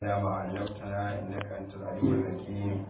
يا ما علمتنا إنك أنت العليم الحكيم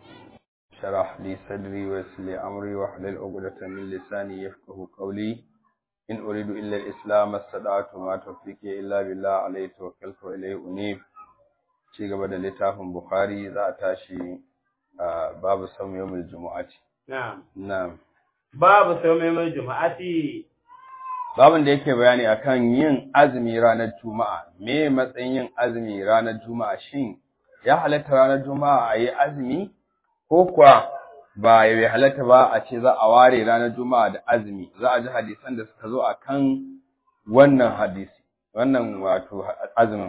شرح لي صدري ويسر لي أمري واحلل عقدة من لساني يفقه قولي إن أريد إلا الإسلام استطعت ما توفيقي إلا بالله عليه توكلت وإليه أنيب ci gaba da littafin Bukhari za a tashi babu saum yawmul jumu'ati Na'am. na'am Babu saumai juma'ati. babin da yake bayani akan yin azumi ranar juma'a me matsayin yin azumi ranar juma'a shin ya halatta ranar juma'a a yi azumi ko kuwa ba ya halatta ba a ce za a ware ranar juma'a da azumi za a ji hadisan da suka zo akan wannan hadisi wannan wato azumin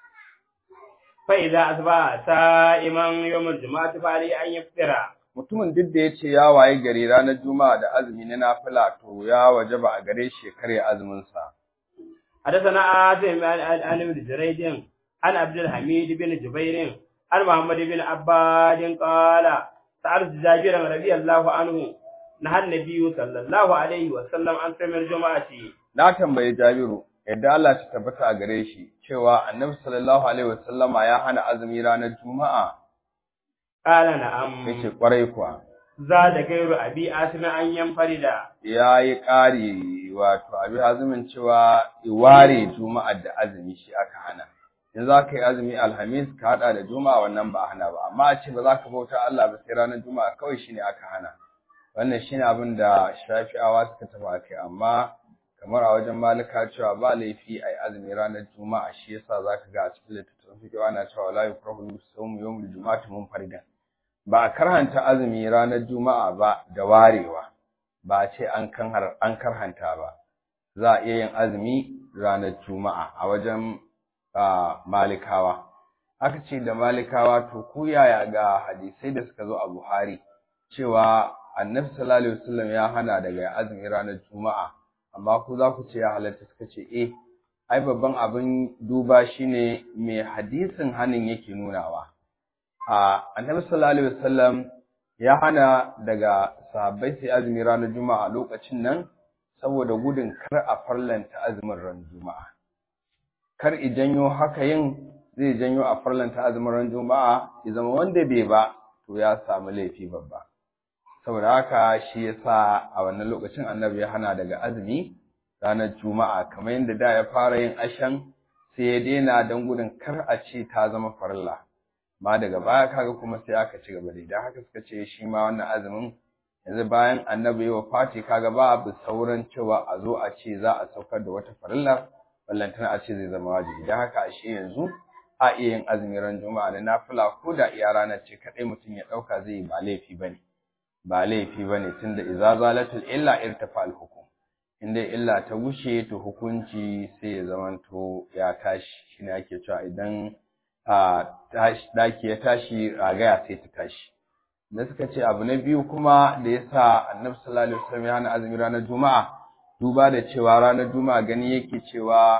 Fa'iza asba sa'iman yawmul juma'ati fari an yaftira. mutumin duk da ya ce ya waye gari ranar juma'a da azumi na nafila to ya wajaba a gare shi ya karya azumin sa حدثنا آسم عن ابن جريج عن عبد الحميد بن جبير عن محمد بن عباد قال سألت جابر رضي الله عنه نهى النبي صلى الله عليه وسلم عن صوم الجمعة na tambayi Jabiru yadda Allah ta tabbata a gare shi cewa Annabi sallallahu alaihi wasallama ya hana azumi ranar Juma'a قال نعم yace kwarai kuwa زاد غير أبي آسم أن ينفرد yayi ƙari wato abi azumin cewa iware Juma'a da azumi shi aka hana in za ka yi azumi alhamis ka hada da Juma'a wannan ba a hana ba amma a ce ba za ka bauta Allah ba sai ranar Juma'a kawai shine aka hana wannan shine abin da Shafi'awa suka tafi akai amma kamar a wajen malika cewa ba laifi a yi azumi ranar juma'a shi yasa za ka ga a cikin littattafan fiƙi ana cewa la yukrahu sawmu yawmul juma'ati munfaridan ba a karhanta azumi ranar juma'a ba da warewa ba a ce an kan an karhanta ba za a iya yin azumi ranar juma'a a wajen malikawa aka ce da malikawa to ku yaya ga hadisai da suka zo a buhari cewa annabi sallallahu alaihi wasallam ya hana daga azumi ranar juma'a amma ku za ku ce ya halatta suka ce eh ai babban abin duba shine me hadisin hanin yake nunawa a annabi sallallahu alaihi wasallam ya hana daga sahabbai sai azumi ranar juma'a lokacin nan saboda gudun kar a farlanta azumin ran juma'a kar i janyo haka yin zai janyo a farlanta azumin ran juma'a ya zama wanda bai ba to ya samu laifi babba saboda haka shi yasa a wannan lokacin annabi ya hana daga azumi ranar juma'a kamar yadda da ya fara yin ashan sai ya daina don gudun kar a ce ta zama farilla ma daga baya kaga kuma sai aka ci gaba da idan haka suka ce shi ma wannan azumin yanzu bayan annabi ya wafati kaga ba abu sauran cewa a zo a ce za a saukar da wata farilla ballantana a ce zai zama wajibi don haka ashe yanzu a iya yin azumi ran juma'a da nafila ko da iya ranar ce kaɗai mutum ya ɗauka zai yi ba laifi ba ne ba laifi ba ne tunda iza zalatul illa irtafa al-hukum inda illa ta gushe to hukunci sai ya zamanto ya tashi shine ake cewa idan a daki ya tashi ragaya sai ta tashi da suka ce abu na biyu kuma da yasa annabi sallallahu alaihi wasallam ya hana azumi ranar juma'a duba da cewa ranar juma'a gani yake cewa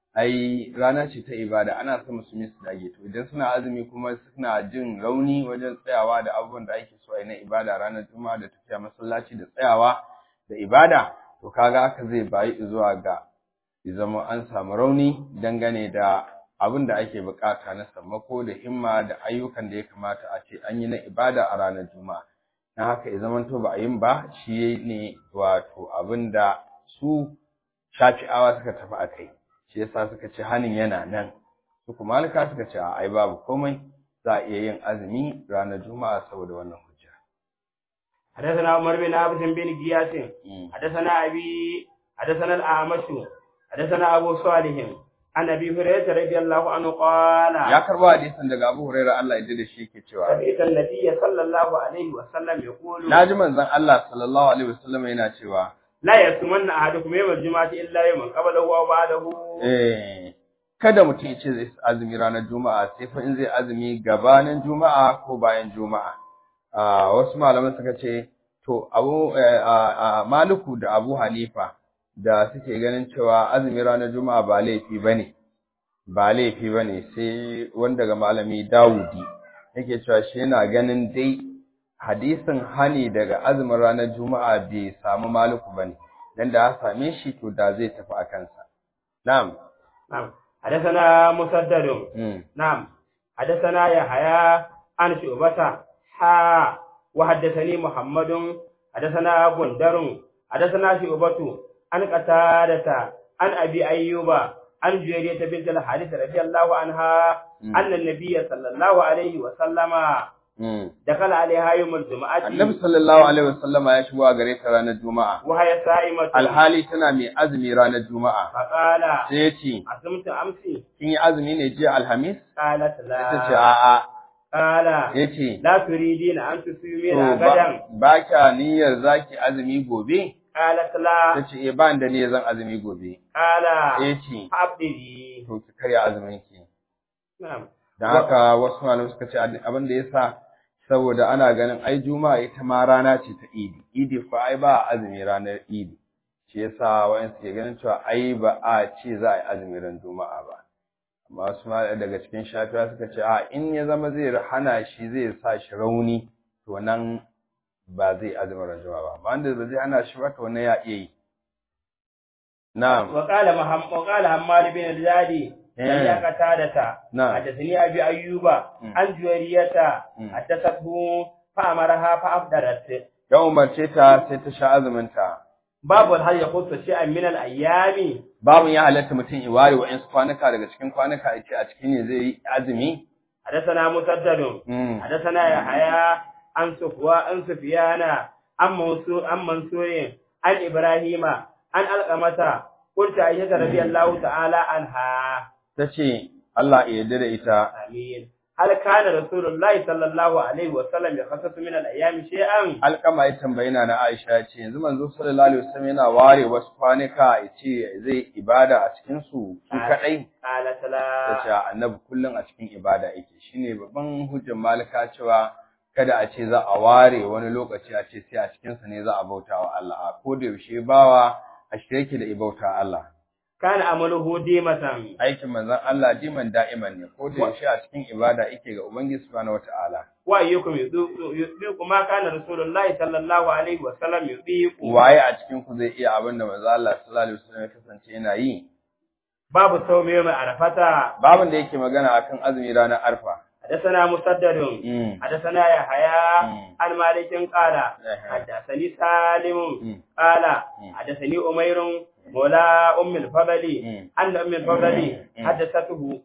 ai rana ce ta ibada ana son musulmi su dage to idan suna azumi kuma suna jin rauni wajen tsayawa da abubuwan da ake so a yi na ibada ranar juma'a da tafiya masallaci da tsayawa da ibada to kaga haka zai bayi zuwa ga zama an samu rauni dangane da abin da ake bukata na sammako da himma da ayyukan da ya kamata a ce an yi na ibada a ranar juma'a na haka ya zamanto ba a yin ba shi ne wato abin da su shafi'awa suka tafi a kai shi yasa suka ce hanin yana nan su kuma malika suka ce a ai babu komai za a iya yin azumi ranar juma'a saboda wannan hujja حدثنا عمر بن عبد بن غياث حدثنا أبي حدثنا الأعمش حدثنا أبو صالح عن أبي هريرة رضي الله عنه قال ya karbo hadisin daga Abu Hurairah Allah ya da shi yake cewa سمعت النبي صلى الله عليه وسلم يقول naji manzon Allah sallallahu alaihi wasallam yana cewa لا يصومن أحدكم يوم الجمعة إلا يوم قبله أو بعده eh kada mutum ya ce zai azumi ranar juma'a sai fa in zai azumi gabanin juma'a ko bayan juma'a a wasu malaman suka ce to abu maliku da abu hanifa da suke ganin cewa azumi ranar juma'a ba laifi bane ba laifi bane sai wanda ga malami dawudi yake cewa shi yana ganin dai hadisin hani daga azumin ranar juma'a bai samu maliku bane dan da ya same shi to da zai tafi a kansa na'am نعم حدثنا مسدد mm. نعم حدثنا يحيى عن شعبة حا وحدثني محمد حدثنا بندر حدثنا شعبة عن قتادة عن أبي أيوب عن جويرية بنت الحارث رضي الله عنها أن النبي صلى الله عليه وسلم دخل عليها يوم الجمعة Annabi sallallahu alaihi wasallama ya shigo a gare ta ranar Juma'a. وهي صائمة Alhali tana mai azumi ranar Juma'a. فقال Sai ya ce, أصمت أمسي kin yi azumi ne jiya Alhamis? قالت Ita ce لا a'a. قال Ya ce, لا تريدين أن تصومين to غدا ba kya niyyar zaki azumi gobe? قالت لا Ta ce, eh ba ni da niyyar zan azumi gobe. قال Sai ya ce, فأبدي to ki karya azumin ki. نعم Don haka wasu malamai suka ce abin da ya sa saboda ana ganin ai juma'a ita ma rana ce ta idi idi fa ai ba a azumi ranar idi shi yasa wayan suke ganin cewa ai ba a ce za a yi azumi ran juma'a ba amma wasu ma daga cikin shafiya suka ce a in ya zama zai hana shi zai sa shi rauni to nan ba zai azumi ran juma'a ba amma wanda ba zai hana shi ba to wannan ya iya yi na'am وقال محمد وقال حماد بن الزادي سمع قتادة نعم. حدثني أبي أيوب عن جويرية مم. حدثته فأمرها فأفطرت ya umarce ta sai ta sha azumin ta باب هل يخص شيئا من الأيام babun ya halatta mutum i ware wa'insu kwanuka daga cikin kwanuka ya ce a cikin ne zai yi azumi حدثنا مسدد Mm. حدثنا يحيى عن صفوان عن سفيان عن منصور عن منصور عن إبراهيم عن القمة قلت عائشة رضي الله تعالى عنها ta ce Allah ya yarda da ita آمين هل كان رسول الله صلى الله عليه وسلم يخصص من الأيام شيئا alkama ya tambayi na Aisha ya ce yanzu manzo sallallahu alaihi wasallam yana ware wasu kwanuka ya ce zai ibada a cikin su su kadai قالت ta لا ce annabi kullum a cikin ibada yake shine babban hujjar malika cewa kada a ce za a ware wani lokaci a ce sai a cikin sa ne za a bauta wa Allah a ko da yaushe bawa a shirye yake da ibauta Allah كان عمله ديمة aikin manzon Allah diman da'iman ne ko da yaushe a cikin ibada yake ga Ubangiji subhanahu wataala وأيكم يطيق يطيق ما كان رسول الله صلى الله عليه وسلم يطيق waye a cikin ku zai iya abin da manzon Allah sallallahu alaihi wasallam ya kasance yana yi باب صوم يوم عرفة babin da yake magana akan azumi ranar arfa حدثنا مسدد mm. حدثنا يحيى مم. عن مالك قال يحيى. حدثني سالم مم. قال مم. حدثني أمير مولى أم الفضل مم. أن أم الفضل مم. حدثته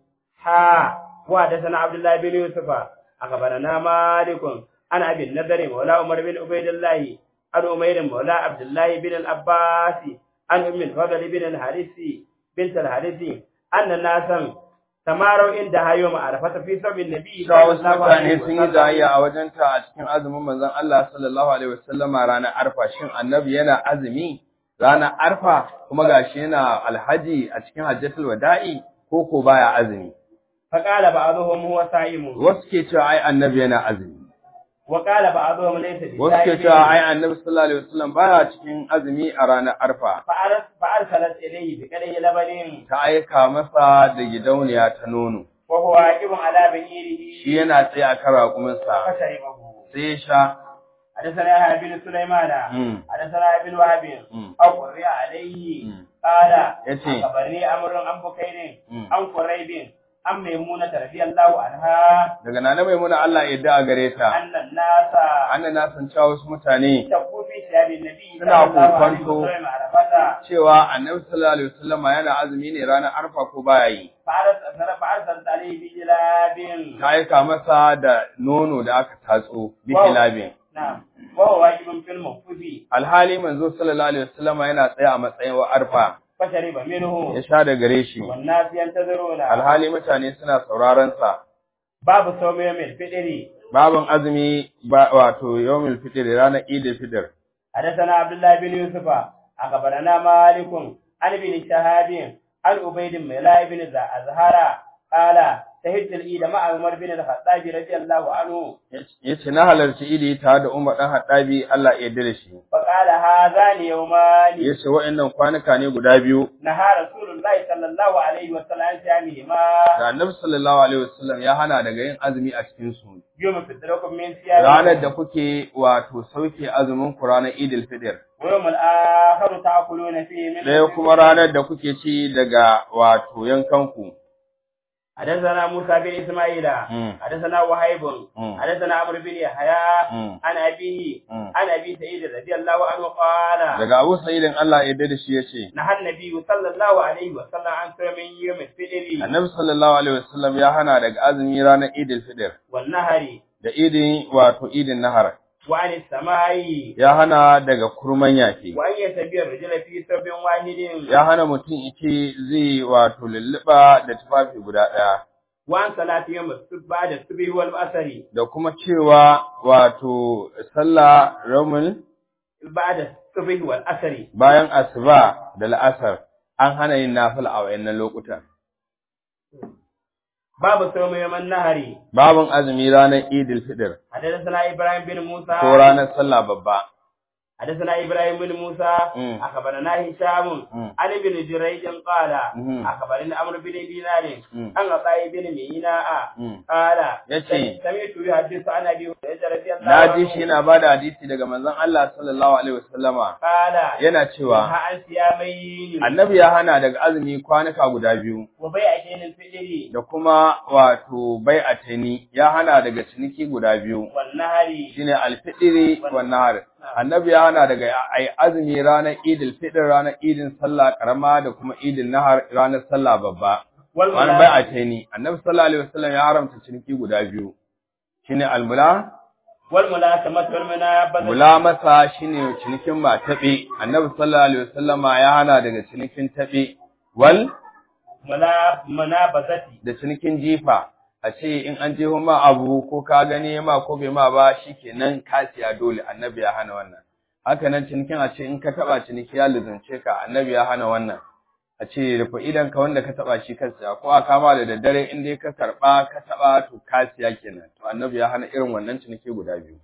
ها وحدثنا عبد الله بن يوسف أخبرنا مالك عن أبي النذر مولى عمر بن عبيد الله عن أمير مولى عبد الله بن العباس عن أم الفضل بن الحارث بنت الحارث أن ناسا تماروا عندها يوم عرفة في سبيل النبي Cewa wasu mutane sun yi jayayya a wajenta a cikin azumin manzon Allah sallallahu alaihi wasallama ranar arfa shin annabi yana azumi ranar arfa kuma gashi yana alhaji a cikin hajjatul wada'i ko ko baya azumi فقال بعضهم هو صائم wasu ke cewa ai annabi yana azumi وقال بعضهم ليس wasu ke cewa ai annabi sallallahu alaihi wasallam baya cikin azumi a ranar arfa فأرس- فأرسلت إليه بقدح لبن ta aika masa da gidauniya ta nono وهو واقف على بعيره shi yana tsaye a kan raƙuminsa فشربه sai ya sha حدثنا يحيى بن سليمان Mm. حدثنا ابن وهب Mm. أو قرئ عليه Mm. قال يتي. أخبرني أمر عن بكير Mm. عن قريب عن ميمونة رضي الله عنها daga nana maimuna Allah ya yarda a gare ta أن الناس annan na san cewa wasu mutane تقوا في ثياب النبي Suna صلى الله عليه kokonto. وسلم عرفة cewa annabi sallallahu alaihi wasallama yana azumi ne ranar arfa ko baya yi فأرسلت فأرسلت عليه بجلاب ta aika masa da nono da aka tatso bi Wow. kilabin نعم وهو واجب في الموقوف alhali manzo sallallahu alaihi wasallama yana tsaye a matsayin wa arfa فشرب منه ya sha da gare shi والناس ينتظرون alhali mutane suna sauraron sa باب صوم يوم الفطر babin azumi ba wato yawmul fitr ranar idil fitr حدثنا عبد الله بن يوسف أخبرنا مالك عن ابن شهاب عن عبيد الله بن أزهر قال شهدت العيد مع عمر بن الخطاب رضي الله عنه yace na halarci idi tare da Umar dan Hattabi Allah ya yarda da shi فقال هذان يومان yace wa'annan kwanuka ne guda biyu نهى رسول الله صلى الله عليه وسلم عن صيامهما da Annabi sallallahu alaihi wasallam ya hana daga yin azumi a cikin su يوم فطركم من ranar صيامكم da kuke wato sauke azumin ku ranar Idil Fitr ويوم الآخر تأكلون فيه من ɗaya kuma ranar da kuke ci daga wato yankanku حدثنا موسى بن اسماعيل مم. حدثنا وهيب مم. حدثنا عمرو بن يحيى مم. عن ابيه مم. عن ابي سعيد رضي الله عنه قال daga Abu Sa'idin Allah ya yarda da shi yace نهى النبي صلى الله عليه وسلم عن صوم يوم الفطر Annabi sallallahu alaihi wasallam ya hana daga azumi ranar Idil Fitr والنهر da idin wato idin nahar وعن السماء ya hana daga kurman yake وأن يتبع الرجل في ثوب واحد ya hana mutum yake zai wato lulluɓa da tufafi guda ɗaya وعن صلاة يوم الصبح بعد الصبح والعصر da kuma cewa wato sallah ramul بعد الصبح والعصر bayan asuba da la'asar an hana yin nafila a wayannan lokutan باب صوم يوم النهر babin azumi ranar idil fitr حدثنا إبراهيم بن موسى ko ranar sallah babba حدثنا إبراهيم بن موسى مم. أخبرنا هشام مم. عن ابن جريج قال مم. أخبرنا عمرو بن دينار مم. عن عطاء بن ميناء مم. قال يتي. سمعت يحدث عن أبي هريرة رضي الله na ji عنه shi yana bada hadisi daga manzon Allah sallallahu alaihi wasallama قال yana cewa نهى عن صيامين annabi ya hana daga azumi kwanuka guda biyu وبيعتين الفجر da kuma wato bai'atani ya hana daga ciniki guda biyu والنهر shine alfitri wan nahar annabi ya hana daga ai azumi ranar idil fitr ranar idin sallah karama da kuma idin nahar ranar sallah babba wani والملا bai'atani annabi sallallahu alaihi wasallam ya haramta ciniki guda biyu shine almula والملاسمة والمنابذة mulamasa shine cinikin matabe annabi sallallahu alaihi wasallama ya hana daga cinikin tabe wal ملا- منابذة da cinikin jifa a ce in an je ma abu ko ka gani ma ko bai ma ba shikenan ka siya dole annabi ya hana wannan haka nan cinikin a ce in ka taba ciniki ya luzunce ka annabi ya hana wannan a ce rufe idan ka wanda ka taba shi ka siya ko a kama da daddare in dai ka karba ka taba to ka siya kenan to annabi ya hana irin wannan ciniki guda biyu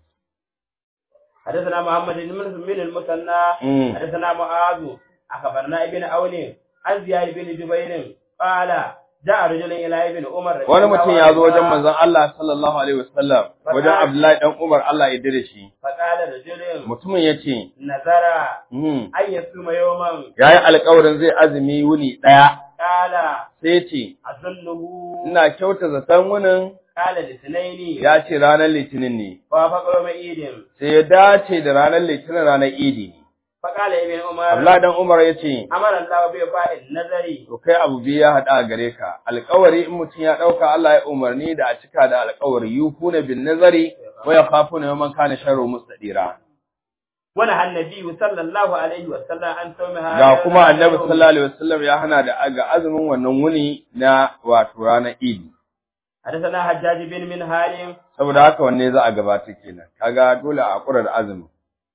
حدثنا محمد بن من المثنى Mm. حدثنا معاذ أخبرنا ابن عون عن زياد بن جبير قال جاء رجل إلى ابن عمر رضي wani الله mutum ya zo wajen عنهما manzon Allah sallallahu alaihi wasallam wajen Abdullahi dan Umar Allah ya dare shi فقال رجل mutumin yace نذر mm أن يصوم يوما yayi alƙawarin zai azumi wuni daya قال sai yace أظنه ina kyauta zaton wunin قال لاثنين ya ce ranar litinin ne وافق يوم عيد sai ya dace da ranar litinin ranar idi ne فقال ابن عمر Abdullahi dan Umar yace أمر الله بإبقاء النذر to kai abu biyu ya hada a gare ka alƙawari in mutum ya dauka Allah ya umarni da a cika da alƙawari yufuna bin nazari wa yakhafuna yawman kana sharru mustadira ونهى النبي صلى الله عليه وسلم عن صوم هذا ga kuma annabi sallallahu alaihi wasallam ya hana da ga azumin wannan wuni na wato ranar idi حدثنا حجاج بن منهال saboda haka wanne za a gabata kenan kaga dole a hakura da azumin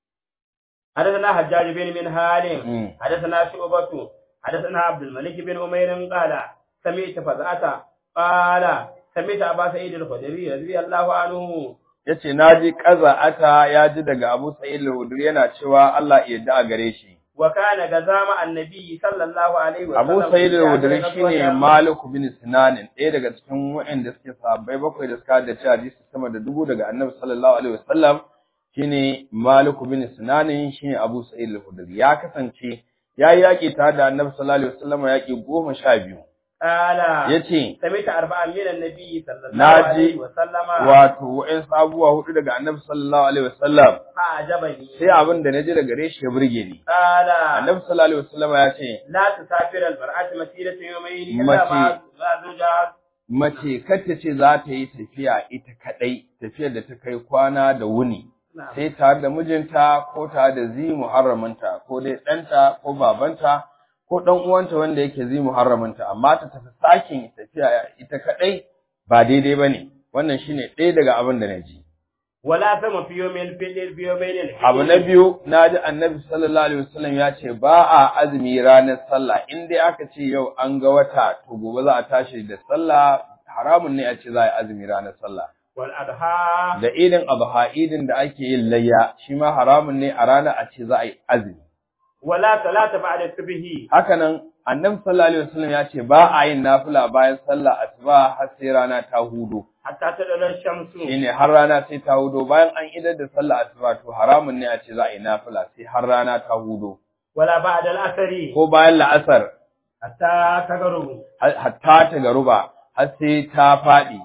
حدثنا حجاج بن منهال Mm. حدثنا شعبة حدثنا عبد الملك بن عمير قال سمعت فزعة قال سمعت أبا سعيد الخدري رضي الله عنه yace naji qaza'ata ya ji daga Abu Sa'id al-Khudri yana cewa Allah ya yarda a gare shi وكان غزا مع النبي صلى الله عليه وسلم Abu Sa'id في al-Khudri آخر shine غزوة Malik bin Sinan ɗaya daga cikin waɗanda suke sahabbai bakwai da suka haddace hadisi sama da dubu daga Annabi sallallahu alaihi wasallam shine Malik bin Sinan shine Abu Sa'id al-Khudri ya kasance yayi yaki tare da Annabi sallallahu alaihi wasallam yaki goma sha biyu قال yace سمعت أربعة من النبي صلى الله ناجي عليه وسلم wato wa'in abubuwa hudu daga Annabi sallallahu alaihi wasallam فأعجبني sai abin da naji daga gare shi ya burge ni قال Annabi sallallahu alaihi wasallam ya ce لا تسافر المرأة مسيرة يومين إلا متي. مع مع زوجها mace kacce ce za ta yi tafiya ita kadai tafiyar da ta kai kwana da wuni نعم. sai tare da mijinta ko tare da zi muharraminta ko dai ɗanta ko babanta ko ɗan uwanta wanda yake zi muharraminta amma ta tafi sakin tafiya ita kadai ba daidai bane wannan shine ɗaya daga abin da na ji ولا ثم في يوم الفجر في يومين الحج abu na biyu na ji annabi sallallahu alaihi wasallam ya ce ba a azumi ranar sallah in dai aka ce yau an ga wata to gobe za a tashi da sallah haramun ne a ce za a yi azumi ranar sallah والأضحى da idin adha idin da ake yin layya shi ma haramun ne a ranar a ce za a yi azumi ولا صلاة بعد الصبح haka nan annabi sallallahu alaihi wasallam ya ce ba a yin nafila bayan sallah asuba har sai rana ta hudo حتى تدل الشمس shine har rana sai ta hudo bayan an idar da sallah asuba to haramun ne a ce za a yi nafila sai har rana ta hudo ولا بعد الأثر ko bayan la'asar حتى تغرب hatta ta garuba har sai ta faɗi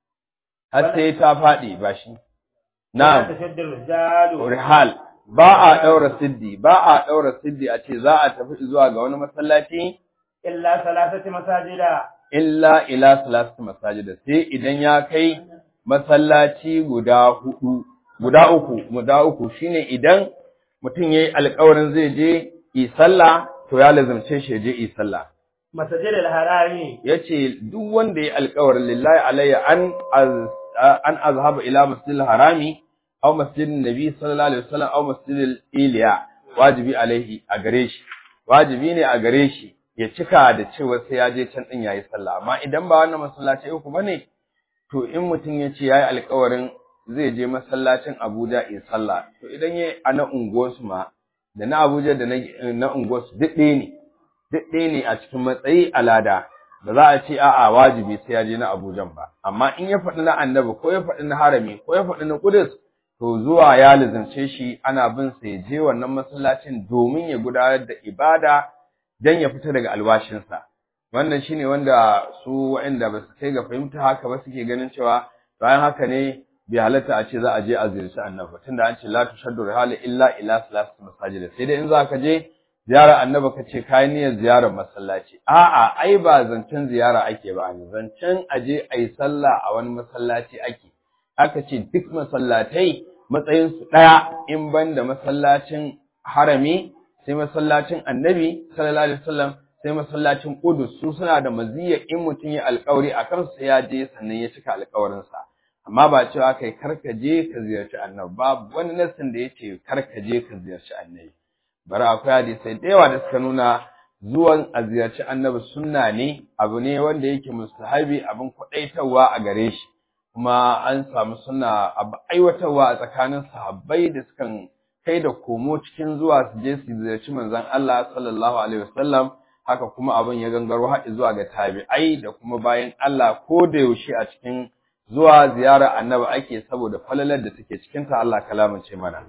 har sai ta faɗi ba shi na'am تشد الرجال rihal ba a ɗaura siddi ba a ɗaura siddi a ce za a tafi zuwa ga wani masallaci إلا ثلاثة مساجد illa ila salatu masajida sai idan ya kai masallaci guda hudu guda uku guda uku shine idan mutum yayi alƙawarin zai je yi sallah to ya lazimce shi ya je yi sallah مسجد الحرام yace duk wanda yayi alƙawarin lillahi alayya an az- an azhaba ila masjidil harami aw masjidin nabi sallallahu alaihi wasallam aw masjidil iliya wajibi alaihi a gare shi wajibi ne a gare shi ya cika da cewa sai ya je can din yayi sallah amma idan ba wannan masallaci uku bane to in mutum ya ce yayi alƙawarin zai je masallacin Abuja in sallah to idan yayi a na unguwarsu ma da na Abuja da na na unguwarsu duk ɗaya ne duk ɗaya ne a cikin matsayi alada ba za a ce a'a wajibi sai ya je na Abuja ba amma in ya faɗi na Annabi ko ya faɗi na Harami ko ya faɗi na Qudus to zuwa ya lazimce shi ana bin sa ya je wannan masallacin domin ya gudanar da ibada dan ya fita daga albashinsa wannan shine wanda su waɗanda ba su kai ga fahimta haka ba suke ganin cewa bayan haka ne bai halatta a ce za a je a ziyarci annabi tunda an ce la tushaddu rihala illa ila salati masajid sai dai in za ka je ziyara annabi ka ce kai niyyar ziyarar masallaci a'a ai ba zancen ziyara ake ba ne zancen a je a yi sallah a wani masallaci ake aka ce duk masallatai matsayin su daya in banda masallacin harami sai masallacin annabi sallallahu alaihi wasallam sai masallacin Qudus su suna da maziyya in mutum ya alƙawari a kansu ya je sannan ya cika alƙawarinsa amma ba cewa kai karka je ka ziyarci annabi babu wani nassin da yace karka je ka ziyarci annabi bari akwai hadisai da yawa da suka nuna zuwan a ziyarci annabi sunna ne abu ne wanda yake mustahabi abin kwaɗaitarwa a gare shi kuma an samu sunna abu aiwatarwa a tsakanin sahabbai da sukan kai da komo cikin zuwa su je su ziyarci manzon Allah sallallahu alaihi wasallam haka kuma abin ya gangaro har zuwa ga tabi'ai da kuma bayan Allah ko da yaushe a cikin zuwa ziyara annabi ake saboda falalar da take cikin ta Allah kalamince mana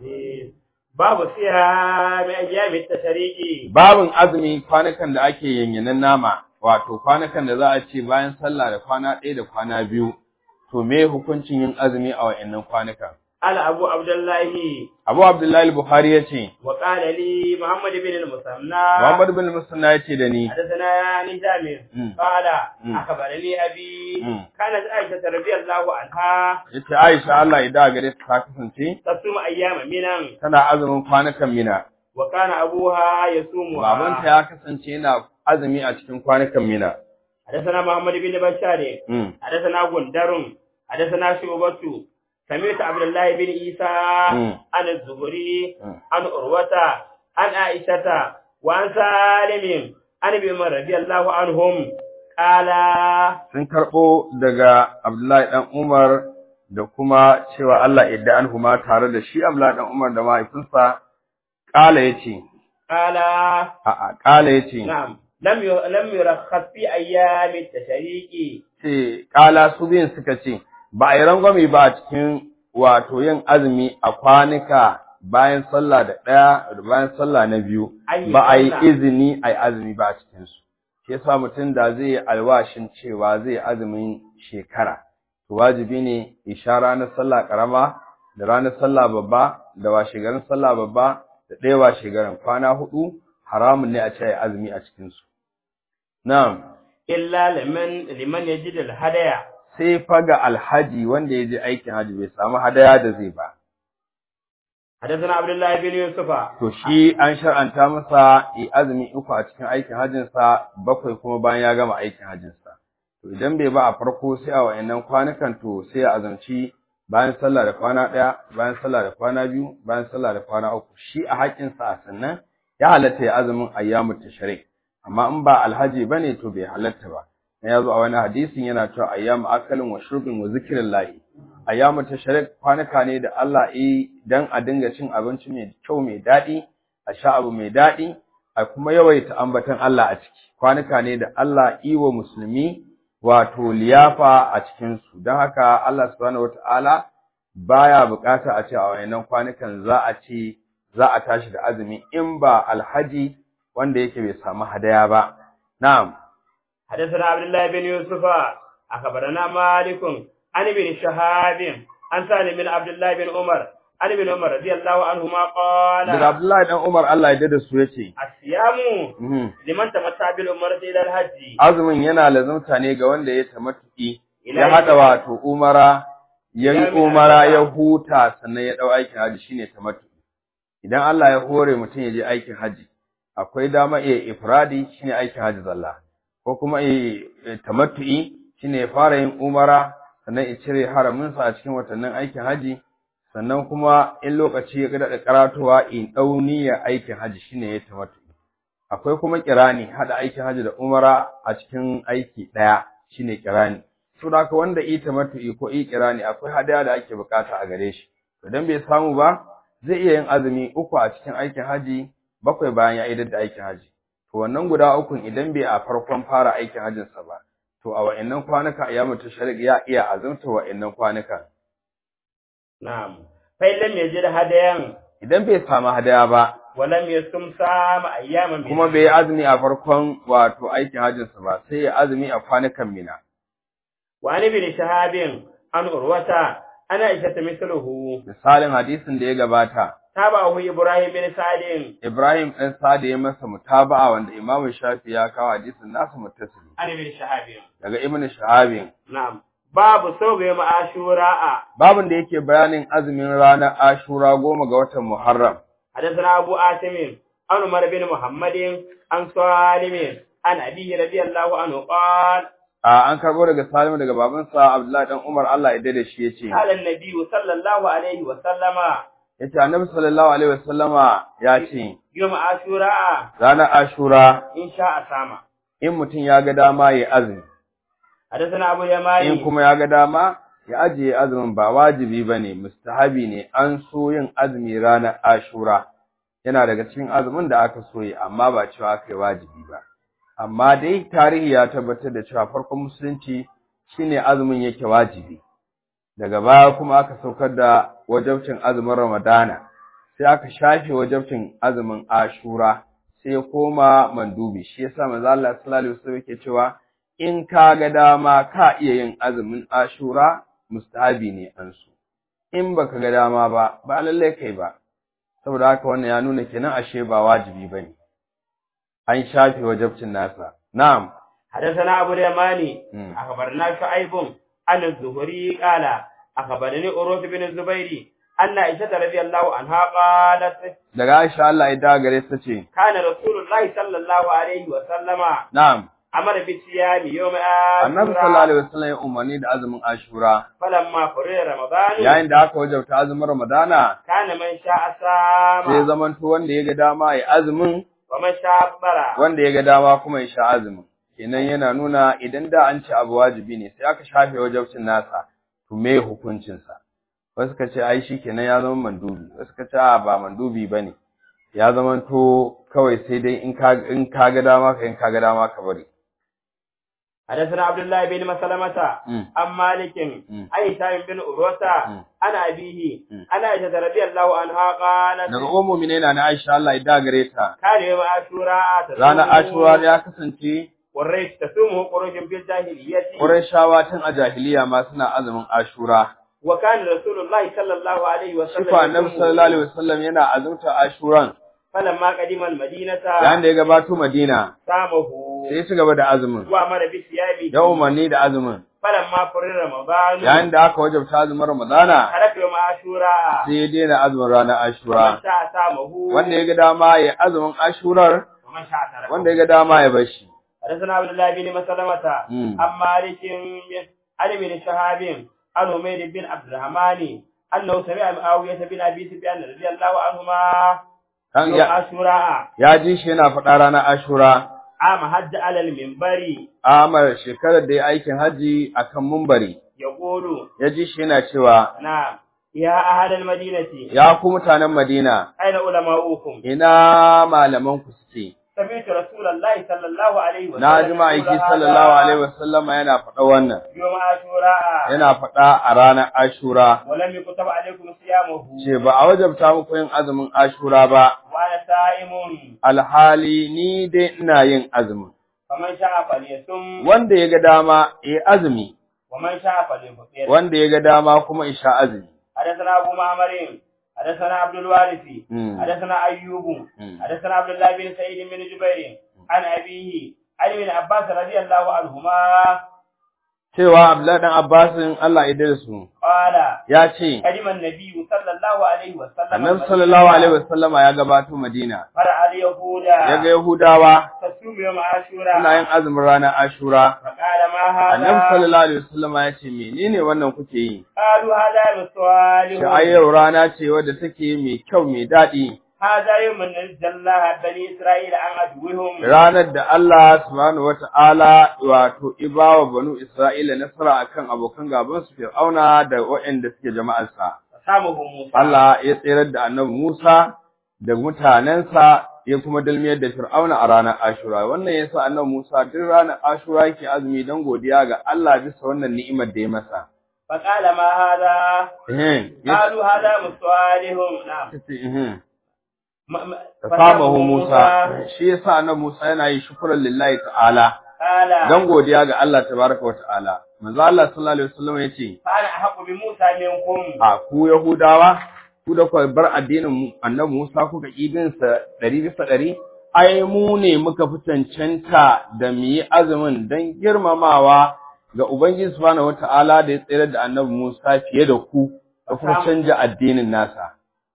babu siya mai ayyami tashariki babin azumi kwanukan da ake yanyanan nama wato kwanukan da za a ce bayan sallah da kwana ɗaya da kwana biyu to me hukuncin yin azumi a wa'annan kwanukan ala abu abdullahi Abu Abdullahi al-Bukhari yace wa qala li muhammad bin al-musanna Muhammad bin Musanna yace da ni حدثنا نهشام مم. قال مم. أخبرني أبي مم. كانت عائشة رضي الله عنها yace Aisha Allah ya da gare ta ta kasance تصوم أيام منا tana azumin kwanukan Mina وكان أبوها يصومها babanta ya kasance yana azumi a cikin kwanukan Mina حدثنا محمد بن بشار mm. حدثنا غندر حدثنا شعبة سمعت عبد الله بن عيسى مم. عن الزهري مم. عن عروة عن عائشة وعن سالم عن ابن عمر رضي الله عنهم قال sun karɓo daga Abdullahi ɗan Umar da kuma cewa Allah idda an huma tare da shi Abdullahi ɗan Umar da mahaifinsa ƙala ya ce, قال a'a ƙala ya ce, نعم لم ي- لم يرخص في أيام التشريق ce ƙala su biyun suka ce, ba a yi rangwame ba a cikin wato yin azumi a kwanuka bayan sallah da ɗaya da bayan sallah na biyu, An yi ba a yi sallah. izini a yi azumi ba a cikinsu. Shi yasa mutum da zai yi alwashin cewa zai yi azumin shekara, to wajibi ne isha ranar sallah ƙarama da ranar sallah babba da washegarin sallah babba da ɗaya washegarin kwana huɗu haramun ne a ce a yi azumi a cikinsu. Na'am. إلا لمن لمن يجد الهدايا sai fa ga alhaji wanda ya je aikin haji bai samu hadaya da zai ba. حدثنا عبد الله بن يوسف To shi an shar'anta masa yi azumi uku a cikin aikin hajjinsa bakwai kuma bayan ya gama aikin hajjinsa. To idan bai ba a farko sai a wa'annan kwanukan to sai ya azumci bayan sallah da kwana ɗaya, bayan sallah da kwana biyu, bayan sallah da kwana uku. Shi a haƙƙinsa a sannan ya halatta ya azumin ayyamu tashrik. Amma in ba alhaji bane to bai halatta ba. Ya zo a wani hadisin yana cewa ayyamu akalin wa shurbin wa zikrillahi. ayyamu tashrik kwanuka ne da Allah yi dan a dinga cin abinci mai kyau mai daɗi a sha abu mai daɗi a kuma yawaita ambaton Allah a ciki kwanuka ne da Allah yi wa musulmi wato liyafa a cikin su don haka Allah subhanahu wataala baya bukata a ce a wayannan kwanukan za a ce za a tashi da azumi in ba alhaji wanda yake bai samu hadaya ba na'am حدثنا عبد الله بن يوسف أخبرنا مالك عن ابن شهاب عن سالم بن عبد الله بن عمر عن ابن عمر رضي الله عنهما قال daga Abdullahi dan Umar Allah ya dada su yace الصيام mhm لمن تمتع بالعمرة إلى الحج azumin yana lazumta ne ga wanda ya tamattu'i Ila ya hada wato umara yayi umara ya huta sannan ya dau aikin haji shine tamattu'i idan Allah ya hore mutum ya je aikin haji akwai dama iya ifradi shine aikin haji zalla ko kuma iya tamattu'i shine ya fara yin umara sannan ya cire haramin sa a cikin watannin aikin haji sannan kuma in lokaci ya da karatuwa in dau niyyar aikin haji shine ya tamattu'i akwai kuma kirani hada aikin haji da umara a cikin aiki daya shine kirani to da haka wanda yi tamattu'i ko yi kirani akwai hadaya da ake bukata a gare shi to dan bai samu ba zai iya yin azumi uku a cikin aikin haji bakwai bayan ya idar da aikin haji to wannan guda ukun idan bai a farkon fara aikin hajjin sa ba to a wa'annan kwanuka ya mutu shari'a ya iya azumta wa'annan kwanuka نعم فإن لم يجد هديا idan bai samu hadaya ba ولم يصم صام أياما من kuma bai yi azumi a farkon wato aikin hajjin sa ba sai ya azumi a kwanukan mina وعن ابن شهاب عن عروة أنا عائشة مثله misalin hadisin da ya gabata تابعه إبراهيم بن سعد Ibrahim ɗan Sa'ad ya masa mutaba'a wanda Imam Shafi ya kawo hadisin nasu muttasili عن ابن شهاب daga Ibn Shahabin نعم باب صوم يوم عاشوراء babin da yake bayanin azumin ranar Ashura goma ga watan Muharram حدثنا أبو آتم عن عمر بن محمد عن سالم عن أبيه رضي الله عنه قال a an karbo daga Salim daga babansa Abdullahi dan Umar Allah ya dade shi yace قال النبي صلى الله عليه وسلم yace Annabi sallallahu alaihi wasallama ya ce يوم عاشوراء ranar Ashura إن شاء صام in mutum ya ga dama ya azumi حدثنا أبو in يماني kuma ya ga dama ya ajiye azumin ba wajibi bane mustahabi ne an so yin azumi ranar Ashura yana daga cikin azumin da aka so yi amma ba cewa kai wajibi ba amma dai tarihi ya tabbatar da cewa farkon musulunci shine azumin yake wajibi daga baya kuma aka saukar da wajabcin azumin Ramadana sai aka shafe wajabcin azumin Ashura sai ya koma mandubi shi yasa manzo Allah sallallahu alaihi wasallam yake cewa in ka ga dama ka iya yin azumin Ashura mustahabi ne an so in baka ga dama ba ba lalle kai ba saboda haka wannan ya nuna kenan ashe ba wajibi bane an shafe wajabcin nasa na'am حدثنا أبو اليماني مم. أخبرنا شعيب عن الزهري قال أخبرني أروس بن الزبير أن عائشة رضي الله عنها قالت daga Aisha Allah ya dawo gare ta ce كان رسول الله صلى الله عليه وسلم na'am أمر بالصيام يوم Annabi sallallahu عاشوراء alaihi wasallam ya umarni da azumin Ashura فلما فرغ رمضان yayin da aka wajabta azumin Ramadana كان من شاء sai صام zamanto wanda ya ga dama ya azumin ومن شاء أفطر wanda ya ga dama kuma ya sha azumin kenan yana nuna idan da an ce abu wajibi ne sai aka shafe wajabcin nasa to me hukuncin sa wasu ka ce ai shi kenan ya zama mandubi wasu ka ce a ba mandubi bane ya zama to kawai sai dai in ka in ka ga dama ka in ka ga dama ka bari حدثنا عبد الله بن مسلمة Mm. عن مالك Mm. عن هشام بن عروة Mm. عن أبيه Mm. عن عائشة رضي الله عنها قالت daga ummu minena na Aisha Allah ya da gare ta كان يوم عاشوراء تصوم ranar Ashura ya kasance والريش تصومه قروش في الجاهلية Qurayshawa tun a jahiliya ma suna azumin Ashura وكان رسول الله صلى الله عليه وسلم Shifa Annabi يصومه. sallallahu alaihi wasallam yana azumta Ashuran فلما قدم المدينة yayin da ya gabato Madina صامه sai ya ci gaba da azumin وأمر بصيامه ya umarni da azumin فلما فرر رمضان yayin da aka wajabta azumin Ramadana ترك يوم عاشوراء sai ya daina azumin ranar ومن Ashura شاء صامه wanda ya ga dama ya azumin Ashurar ومن شاء تركه wanda ya ga dama ya bar shi حدثنا عبد الله بن مسلمة مم. عن مالك عن ابن شهاب عن عمير بن عبد الرحمن أنه سمع معاوية بن أبي سفيان رضي الله عنهما kan يوم ya, عاشوراء ya ji shi yana faɗa ranar Ashura عام حج على المنبر Amar shekarar da ya aikin haji akan mumbari يقول ya ji shi yana cewa نعم يا أهل المدينة ya ku mutanen Madina أين علماؤكم ina malaman ku suke سمعت رسول الله صلى الله عليه وسلم na ji ma'aiki يقول هذا sallallahu alaihi wasallam yana faɗa wannan يوم عاشوراء yana faɗa a ranar Ashura ولم يكتب عليكم صيامه ce ba a wajabta muku yin azumin Ashura ba وأنا صائم alhali ni dai ina yin azumin فمن شاء فليصم wanda ya ga dama ya azumi ومن شاء فليفطر wanda ya ga dama kuma isha azumi حدثنا أبو معمر حدثنا عبد الوارث مم. حدثنا أيوب مم. حدثنا عبد الله بن سعيد بن جبير عن أبيه عن ابن عباس رضي الله عنهما cewa Abdullahi dan Abbasin Allah ya dare su قال ya ce قدم النبي صلى الله عليه وسلم Annabi sallallahu alaihi wasallama ya gabato Madina فرع اليهود ya ga Yahudawa تصوم يوم suna عاشوراء yin azumin ranar Ashura فقال ما Annabi هذا sallallahu alaihi wasallama ya ce menene wannan kuke yi قالوا هذا يوم shi السؤال ai yau rana ce wadda take mai kyau mai daɗi هذا يوم نجى الله بني إسرائيل عن عدوهم ranar da Allah subhanahu wata'ala wato ibawa banu Isra'ila nasara akan abokan gaban su Fir'auna da waɗanda suke jama'arsa فصامهم موسى Allah ya tsirar da Annabi Musa da mutanensa ya kuma dalmiyar da Fir'auna a ranar Ashura wannan yasa Annabi Musa duk ranar Ashura yake azumi don godiya ga Allah bisa wannan ni'imar da ya masa فقال ما هذا eh ya قالوا هذا يوم سؤالهم نعم ce eh م- م- fasamahu Musa shi yasa Annabi Musa yana yi shukran lillahi ta'ala قال dan godiya ga Allah tabaraka wa ta'ala manzo Allah sallallahu alaihi wasallam yace فأنا أحق بموسى منكم a ku yahudawa ku da ku bar addinin mu- annabi Musa kuka kibin sa 100 bisa 100 ai mu ne muka fi cancanta da mu yi azumin dan girmamawa ga Ubangiji subhanahu wata'ala da ya tsere da annabi Musa fiye da ku da kuma canja addinin nasa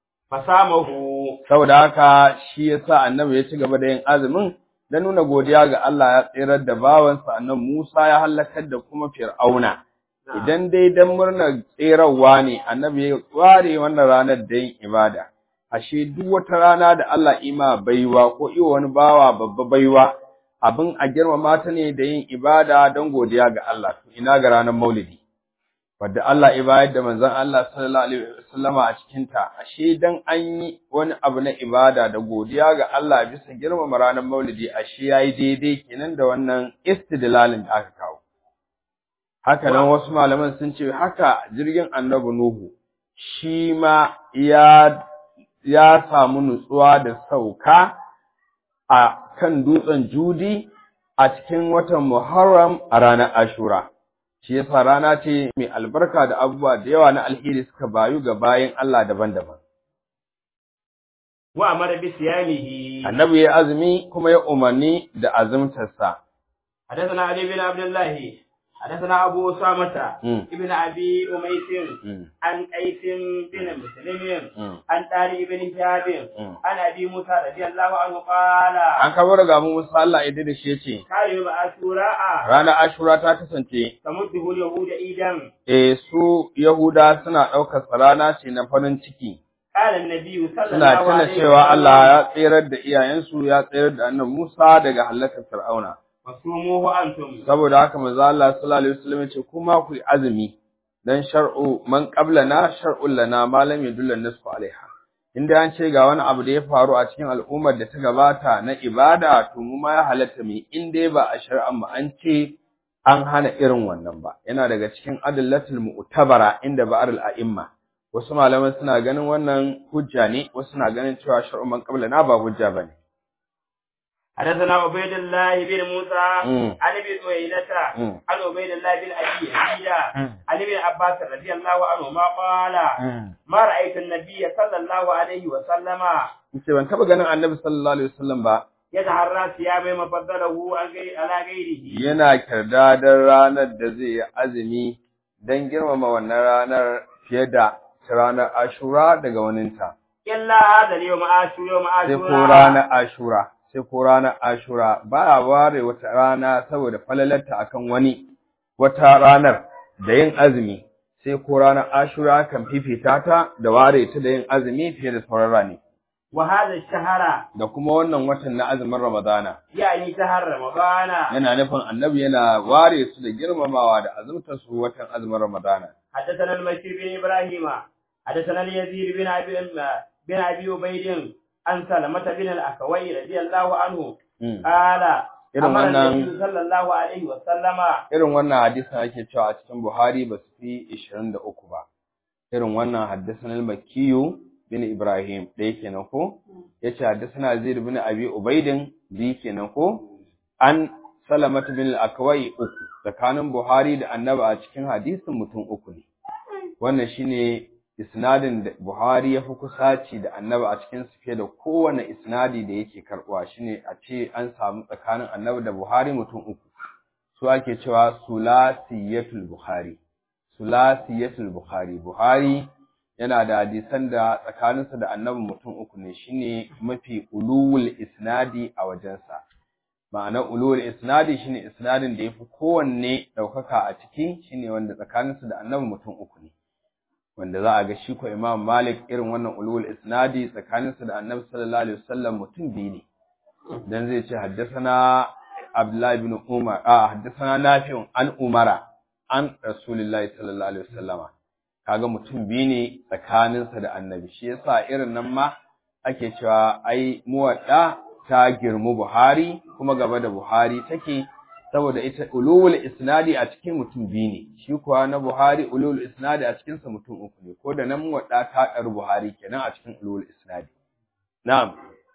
فصامه saboda haka shi yasa annabi ya ci gaba da yin azumin dan nuna godiya ga Allah ya tsirar da bawansa annabi Musa ya halakar da kuma Fir'auna idan dai dan murnar tserawa ne annabi ya ware wannan ranar da yin ibada ashe duk wata rana da Allah ima baiwa ko iya wani bawa babba baiwa abin a girmama ta ne da yin ibada don godiya ga Allah to ina ga ranar Maulidi wadda Allah ya bayar da manzon Allah sallallahu alaihi wasallama a cikin ta ashe dan an yi wani abu na ibada da godiya ga Allah bisa girmama ranar Maulidi ashe yayi daidai kenan da wannan istidlalin da aka kawo haka nan wasu malaman sun ce haka jirgin Annabi Nuhu shi ma ya ya samu nutsuwa da sauka a kan dutsen Judi a cikin watan Muharram a ranar Ashura shi yasa rana ce mai albarka da abubuwa da yawa na alheri suka bayu ga bayan Allah daban-daban. wa amara bi siyamihi Annabi ya azumi kuma ya umarni da azumtarsa. حدثنا علي بن عبد الله حدثنا أبو أسامة Mm. ابن أبي أميس Mm. عن قيس بن مسلم Mm. عن طارق بن شهاب Mm. عن أبي موسى رضي الله عنه قال An kawo daga mu Musa Allah ya da shi yace كان يوم عاشوراء ranar Ashura ta kasance تمده اليهود عيدا eh su Yahuda suna ɗaukar sa rana ce na farin ciki قال النبي صلى suna الله tuna عليه cewa Allah وسلم ya tserar da iyayensu ya tserar da annabi Musa daga halakar Fir'auna وصوموه أنتم saboda haka manzo Allah sallallahu alaihi wasallam ya ce kuma ku yi azumi dan shar'u man qablana shar'un lana ma lam yadulla nasfu alaiha inda an ce ga wani abu da ya faru a cikin al'ummar da ta gabata na ibada to mu ma ya halatta mu in dai ba a shar'an mu an ce an hana irin wannan ba yana daga cikin adallatul mu'tabara inda ba'ar a'imma wasu malaman suna ganin wannan hujja ne wasu suna ganin cewa shar'u man qablana ba hujja bane حدثنا عبيد الله بن موسى Mm. عن ابي سويلة Mm. عن عبيد الله بن ابي يزيد Mm. عن ابن عباس رضي الله عنهما قال ما رأيت النبي صلى الله عليه وسلم ce ban taba ganin annabi sallallahu alaihi wasallam ba يتحرى صيام ما فضله عن غير- على غيره yana kirdadar ranar da zai yi azumi don girmama wannan ranar fiye da ranar ashura daga waninta إلا هذا اليوم عاشور يوم sai ko عاشوراء ranar ashura sai ko ranar ashura ba a ware wata rana saboda falalarta akan wani wata ranar da yin azumi sai ko ranar ashura kan fifita ta da ware ta da yin azumi fiye da sauran rani وهذا الشهر da kuma wannan watan na azumin ramadana يعني شهر رمضان yana nufin annabi yana ware su da girmamawa da azumtar su watan azumin ramadana حدثنا المشير بن إبراهيم حدثنا اليزيد بن أبي بن أبي عبيد عن سلمة بن الأكوي رضي الله عنه Mm. قال irin أمر wannan النبي صلى الله عليه وسلم irin wannan hadisin ake cewa a cikin Buhari ba su fi 23 ba irin wannan haddathana al-Makkiyu bin Ibrahim da yake nan ko yace haddathana Zaid bin Abi Ubaidin bi kenan ko an Salamatu bin al-Akwai uku tsakanin Buhari da Annabi a cikin hadisin mutum uku ne wannan shine isnadin da Buhari ya fi kusaci da Annabi a cikin su fiye da kowane isnadi da yake karbuwa shine a ce an samu tsakanin Annabi da Buhari mutum uku su ake cewa sulasiyatul Buhari sulasiyatul Buhari Buhari yana da hadisan da tsakaninsa da Annabi mutum uku ne shine mafi uluwul isnadi a wajensa ma'ana ulul isnadi shine isnadin da yafi kowanne daukaka a ciki shine wanda tsakaninsu da annabi mutum uku ne wanda za a ga shi ko Imam Malik irin wannan ulul isnadi tsakaninsu da annabi sallallahu alaihi wasallam mutum biyu ne dan zai ce haddathana Abdullah ibn Umar a haddathana Nafi'un an Umara an Rasulullahi sallallahu alaihi wasallama kaga mutum biyu ne tsakaninsa da annabi shi yasa irin nan ma ake cewa ai muwadda ta girmu Buhari kuma gaba da Buhari take saboda ita ulul isnadi a cikin mutum biyu ne shi kuwa na Buhari ulul isnadi a cikin sa mutum uku ne ko da nan wadda ta dar Buhari kenan a cikin ulul isnadi na'am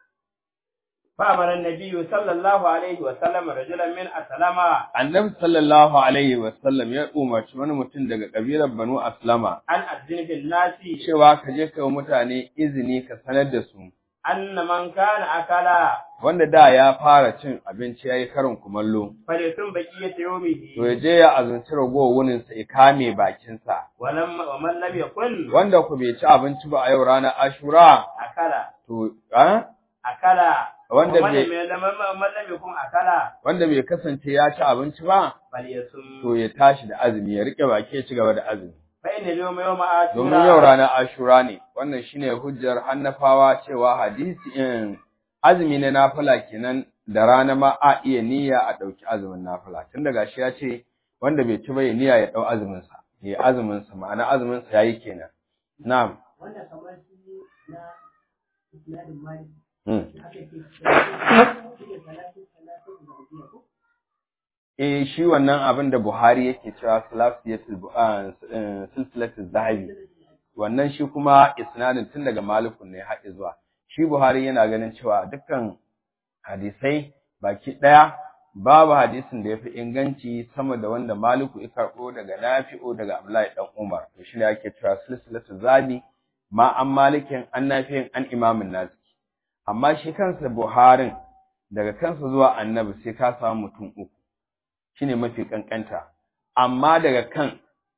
fa amara an-nabiy sallallahu alaihi wa sallam rajulan min aslama annabi sallallahu alaihi wa sallam ya umarci wani mutum daga kabilar Banu Aslama an azzin bil nasi cewa ka je ka mutane izini ka sanar da su anna man kana akala wanda da ya fara cin abinci yayi karin kumallo falyatun baqiyat yawmihi to ya je ya azunci ragowar wunin sa ya kame bakin sa walam wa man lam yakun wanda ku bai ci abinci ba a yau ranar Ashura akala to a akala Wanda wa man bai- lam man lam yakun akala wanda bai kasance ya ci abinci ba falyasum to ya tashi da azumi ya rike baki ya ci gaba da azumi fa inna yawma yawma ashura domin yau ranar Ashura ne wannan shine hujjar Hannafawa cewa hadisi in azumi na nafila kenan da rana ma a iya niyya a dauki azumin nafila tun daga shi ya ce wanda bai ci ba ya niyya ya dau azumin sa ya azumin sa ma'ana azumin sa yayi kenan na'am wanda kamar shi na isnadin malik mm. aka ce shi ne talatin talatin da biya ko eh shi wannan abin da Buhari yake cewa salasiyatul bu- ah, eh, silsilatul zahabi wannan shi kuma isnadin tun daga malikun ne haɗe zuwa shi Buhari yana ganin cewa dukkan hadisai baki ɗaya babu hadisin da yafi inganci sama da wanda Maliku ya karɓo daga Nafi'u daga Abdullahi dan Umar to shi ne ake cewa silsilatul zahabi ma an malikin an nafi'in an imamin nasi amma shi kansa Buharin daga kansa zuwa annabi sai ka samu mutum uku shine mafi kankanta amma daga kan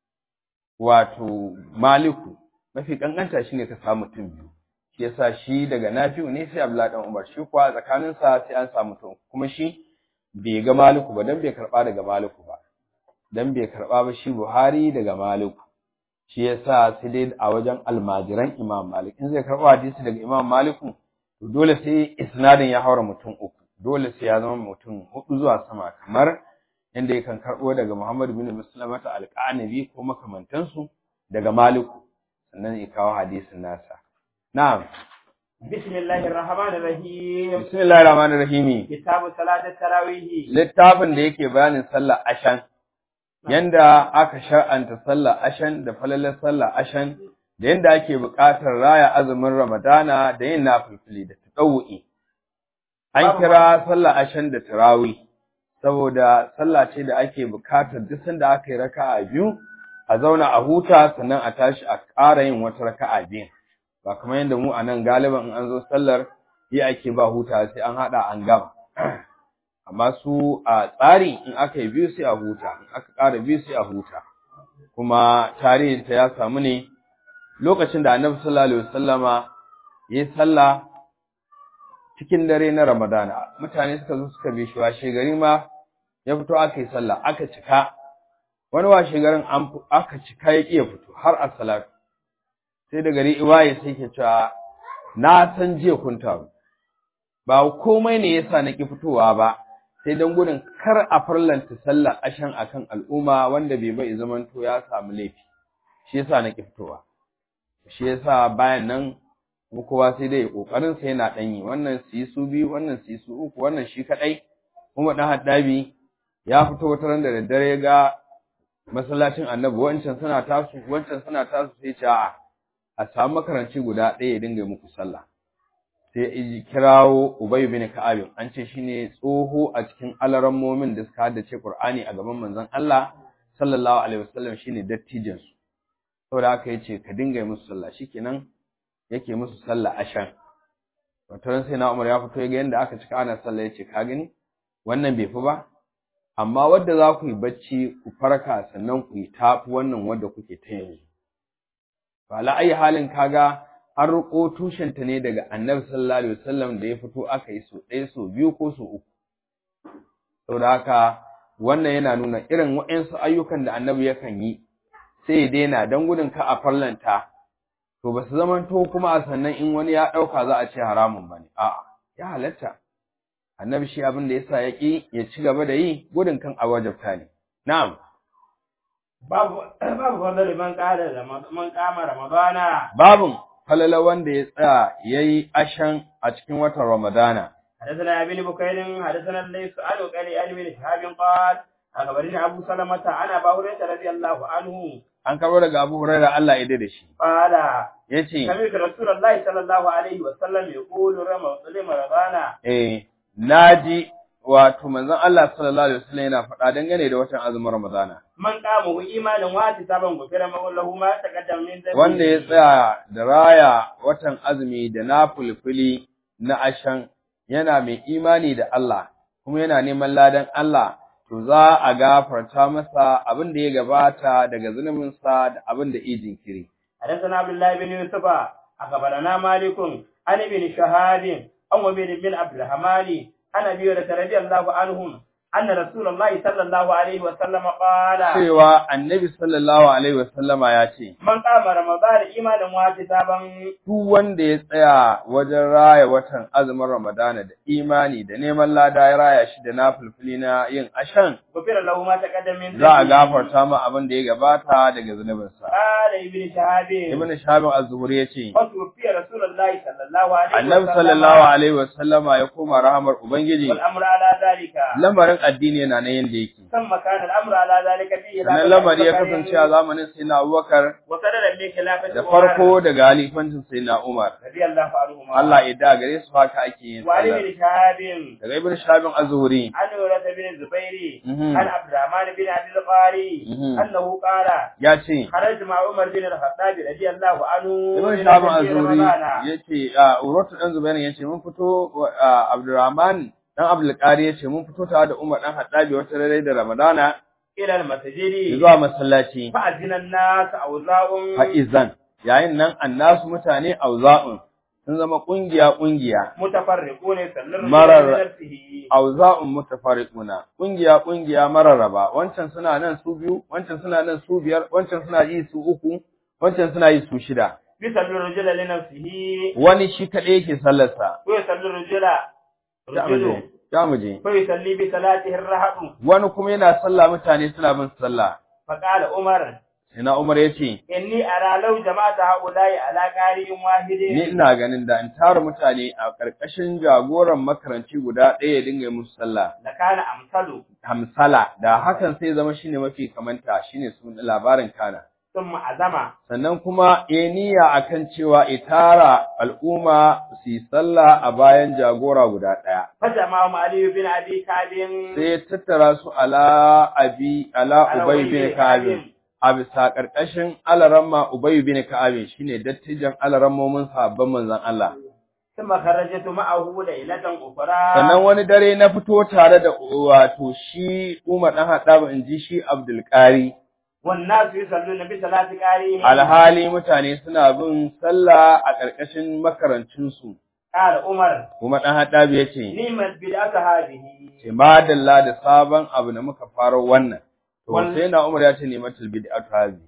wato maliku mafi kankanta shine ka samu mutum biyu shi yasa shi daga nafi'u ne sai abdullahi dan umar shi kuwa tsakanin sa sai an samu mutum kuma shi bai ga maliku ba dan bai karba daga maliku ba dan bai karba ba shi buhari daga maliku shi yasa sai dai a wajen almajiran imam malik in zai karba hadisi daga imam maliku to dole sai isnadin ya haura mutum uku dole sai ya zama mutum hudu zuwa sama kamar inda yakan karɓo daga Muhammad bin Muslimata al-Qanabi ko makamantansu daga Maliku sannan ya kawo hadisin nasa na'am bismillahir rahmanir rahim bismillahir rahmanir rahim kitabu salatat tarawih littafin da yake bayanin sallar ashan yanda aka shar'anta sallar ashan da falalar sallar ashan da yanda ake buƙatar raya azumin Ramadana da yin nafilfili da tadawu'i an kira sallar ashan da tarawih saboda sallah ce da ake bukatar duk sanda aka yi raka'a biyu a zauna a huta sannan a tashi a ƙara yin wata raka'a biyu ba kamar yadda mu a nan galiban in an zo sallar yi ake ba huta sai an haɗa an gama amma su a tsari in aka yi biyu sai a huta in aka ƙara biyu sai a huta kuma tarihinta ya samu ne lokacin da annabi sallallahu alaihi wasallama ya yi sallah cikin dare na ramadana mutane suka zo suka bi shi washe gari ma ya fito aka yi sallah aka cika wani washe garin an aka cika ya ƙi ya fito har a salatu sai da gari iwaye sai ke cewa na san jiya kun taru ba komai ne yasa na ƙi fitowa ba sai don gudun kar a farlanta sallah ashan akan al'umma wanda bai bai zamanto ya samu laifi shi yasa na ƙi fitowa shi yasa bayan nan mu kowa sai dai kokarin sa yana danyi wannan su yi su biyu wannan su yi su uku wannan shi kadai kuma dan haddabi ya fito wata ran da daddare ya ga masallacin annabi wancan suna tasu wancan suna tasu sai ce a'a a samu makaranci guda ɗaya ya dinga muku sallah sai ya kirawo Ubay bin Ka'ab an ce shine tsoho a cikin alarammomin da suka haddace Qur'ani a gaban manzon Allah sallallahu alaihi wasallam shine dattijin su saboda haka yace ka dinga yi musu sallah shikenan yake musu sallah ashan wato sai na Umar ya fito ya ga yanda aka cika ana sallah yace ka gani wannan bai fi ba amma wadda za ku yi bacci ku farka sannan ku yi tafi wannan wadda kuke ta yanzu ba la ayi halin kaga an riko tushenta ne daga annabi sallallahu alaihi wasallam da ya fito aka yi so ɗaya so biyu ko so uku saboda haka wannan yana nuna irin waɗansu ayyukan da annabi yakan yi sai ya daina don gudun ka a farlanta to ba su zamanto kuma a sannan in wani ya ɗauka za a ce haramun ba ne a'a ya halatta annabi shi abin da yasa ya ƙi ya ci gaba da yi gudun kan a wajabta ne na'am babu babu fadl man qala da man qama ramadana babun falala wanda ya tsaya yayi ashan a cikin watan ramadana حدثنا ابن بكير حدثنا الليث عن قال عن ابن شهاب قال أخبرني أبو سلمة عن أبا هريرة رضي الله عنه an karbo daga Abu Hurairah Allah ya da shi قال yace سمعت رسول الله صلى الله عليه وسلم يقول رمضان eh naji wato manzon Allah sallallahu alaihi wasallam yana faɗa dangane da watan azumin Ramadana man qamu imanin wati saban gufira ma lahu ma taqaddam min dhanbi wanda ya tsaya da raya watan azumi da na fulfuli na ashan yana mai imani da Allah kuma yana neman ladan Allah to za a gafarta masa abin da ya gabata daga zunubinsa da abin da ya jinkiri حدثنا عبد الله بن يوسف أخبرنا مالك عن ابن شهاب عن عبيد بن عبد الرحمن عن أبي هريرة رضي الله عنهم أن رسول الله صلى الله عليه وسلم قال cewa annabi sallallahu alaihi wasallama ya ce من قام رمضان إيمانا واحتسابا duk wanda ya tsaya wajen raya watan azumin Ramadana da imani da neman lada ya raya shi da nafilfili na yin ashan غفر له ما تقدم من za a ذنبه. gafarta ma abin da ya gabata daga zunubinsa قال ابن شهاب ibn Shabib az-Zuhri yace وتوفي رسول الله صلى الله عليه annabi وسلم sallallahu alaihi wasallama ya koma rahamar ubangiji والأمر على ذلك lamarin addini yana nan yanda yake ثم كان الأمر على ذلك فيه sannan lamari ya kasance a zamanin sayyidina Abubakar وسرر من خلافة da عمر farko daga halifancin sayyidina Umar رضي الله عنهما Allah ya da gare su haka ake yin وعن sallah ابن شهاب daga ibn Shabib az-Zuhri عن ورث بن الزبير Mhm. عن عبد الرحمن بن عبد القاري Mhm. أنه قال ya ce خرجت مع عمر بن الخطاب رضي الله عنه Ibn إلى Shahab مسجد az-Zuhri رمضان. yace a Urwatu dan Zubair yace mun fito a Abdurrahman dan Abdul Qari yace mun fito tare da Umar dan Haddabi wata rare da Ramadana إلى المسجد zuwa masallaci فأذن الناس أوزاع fa'izan yayin nan annasu mutane auza'un sun zama kungiya kungiya متفرقون يسلم مرر. بنفسه auza'un mutafariquna kungiya kungiya mararraba wancan suna nan su biyu wancan suna nan su biyar wancan suna yi su uku wancan suna yi su shida يسلم الرجل لنفسه wani shi kaɗai yake sallarsa ويسلم الرجل ya رجل muje ya muje فيصلي بصلاته الرهط wani kuma yana sallah mutane suna bin sallah فقال عمر sai na Umar yace إني أرى لو جمعت هؤلاء على قارئ واحد ni ina ganin da in tara mutane a ƙarƙashin jagoran makaranci guda ɗaya ya dinga yi musu sallah لكان أمثل hamsala da hakan sai zama shine mafi kamanta shine sun labarin kana ثم عزم sannan kuma ya niyya akan cewa itara al'umma su yi sallah a bayan jagora guda ɗaya فجمعهم علي بن أبي كعب sai ya tattara su ala abi ala على ubay أبي bin ka'ab a bisa ƙarƙashin alaramma ubay bin ka'ab shine dattijan alarammomin sahabban manzon Allah ثم خرجت معه ليلة أخرى sannan wani dare na fito tare da wato shi Umar dan Haddab in ji shi Abdul Qari والناس يصلون بصلاة قارئهم alhali mutane suna bin sallah a ƙarƙashin makarancinsu قال عمر kuma ɗan haɗabi ya ce نعمت بدعة هذه ce madalla da sabon abu da muka faro wannan to Wal- sai na umar ya ce ne matul bid'atu hazi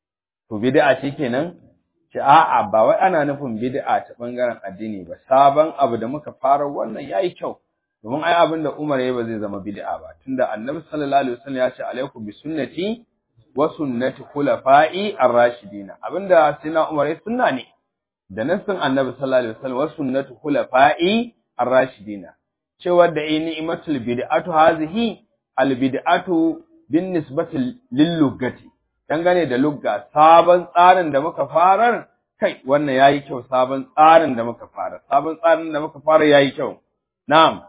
to bid'a ce kenan ce a'a ba wai ana nufin bid'a ta bangaren addini ba sabon abu da muka faro wannan yayi kyau domin ai abin da Umar ya ba zai zama bid'a ba tunda Annabi sallallahu alaihi wasallam ya ce alaikum bi sunnati wa sunnati khulafa'i ar-rashidina abinda sina Umar ya sunna ne da nassin Annabi sallallahu alaihi wasallam wa sunnatu khulafa'i ar-rashidina cewa da ai ni'matul bid'atu hazihi al-bid'atu bin nisbati lil luggati dangane da lugga sabon tsarin da muka farar kai wannan yayi kyau sabon tsarin da muka fara sabon tsarin da muka fara yayi kyau na'am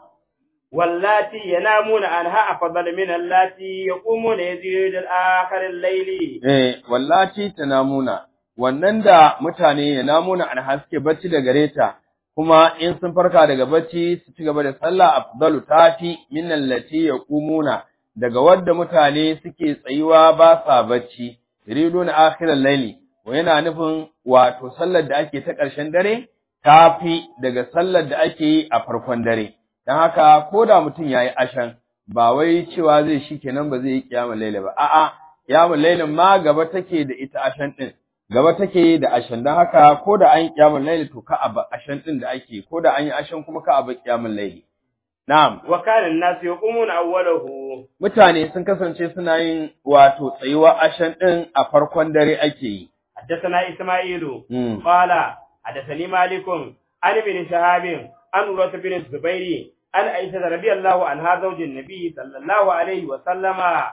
واللاتي ينامون عنها أفضل من اللاتي يقومون يزيد الآخر الليل eh wallahi tanamuna wannan da mutane ya namuna an haske bacci da gareta kuma in sun farka daga bacci su ci gaba da sallah afdalu tafi min allati yaqumuna daga wadda mutane suke tsayuwa ba sa bacci yuriduna akhiral layli wa yana nufin wato sallar da ake ta ƙarshen dare tafi daga sallar da ake yi a farkon dare dan haka ko da mutum yayi ashan ba wai cewa zai shi kenan ba zai yi kiyamul layli ba a'a kiyamul laylin ma gaba take da ita ashan din gaba take da ashan dan haka ko da an yi kiyamul layli to ka aba ashan din da ake ko da an yi ashan kuma ka aba kiyamul layli na'am وكان الناس يقومون أوله mutane sun kasance suna yin wato tsayuwa ashan din a farkon dare ake yi حدثنا إسماعيل Mm. قال حدثني مالك عن ابن شهاب عن عروة بن الزبير عن عائشة رضي الله عنها زوج النبي صلى الله عليه وسلم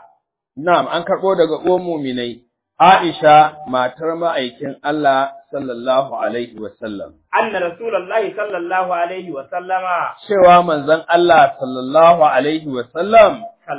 na'am an karbo daga uwan mu'minai Aisha matar ma'aikin Allah sallallahu alaihi wasallam أن رسول الله صلى الله عليه وسلم cewa manzon Allah sallallahu alaihi wasallam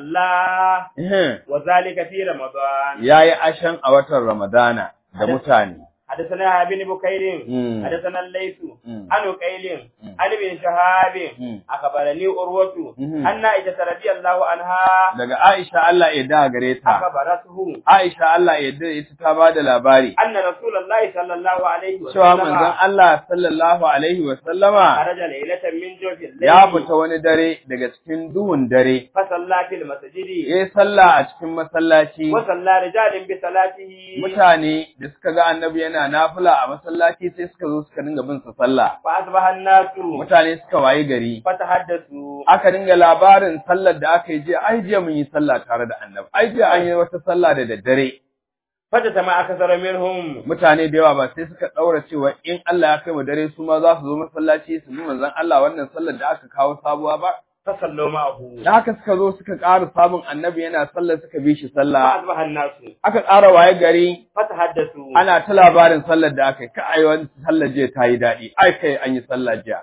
صلى eh وذلك في رمضان yayi ashan a watan Ramadana da mutane حدثنا ابن بكير Mm. حدثنا الليث Mm. عن قيل Mm. عن ابن شهاب Mm. أخبرني أروة Mhm. أن عائشة رضي الله عنها daga Aisha Allah ya da gare ta أخبرته Aisha Allah ya da ita ta bada labari أن رسول الله صلى الله عليه cewa manzon وسلم Allah sallallahu alaihi wa sallama خرج ليلة من جوف ya الليل fita wani dare daga cikin duhun dare فصلى في المسجد yayi sallah a cikin masallaci وصلى رجال بصلاته mutane da suka ga annabi yana nafila a masallaci sai suka zo suka dinga bin sa sallah فأصبح الناس mutane suka wayi gari فتحدثوا aka dinga labarin sallar da aka yi jiya ai jiya mun yi sallah tare da annabi ai jiya an yi wata sallah da daddare فجتمع أكثر منهم mutane da yawa ba sai suka daura cewa in Allah ya kai mu dare su ma za su zo masallaci su bi manzon Allah wannan sallar da aka kawo sabuwa ba فصلوا معه da haka suka zo suka ƙara samun annabi yana sallar suka bi shi sallah فأصبح الناس aka ƙara waye gari فتحدثوا ana ta labarin sallar da aka yi ka ai wani sallar jiya ta yi daɗi ai kai an yi sallah jiya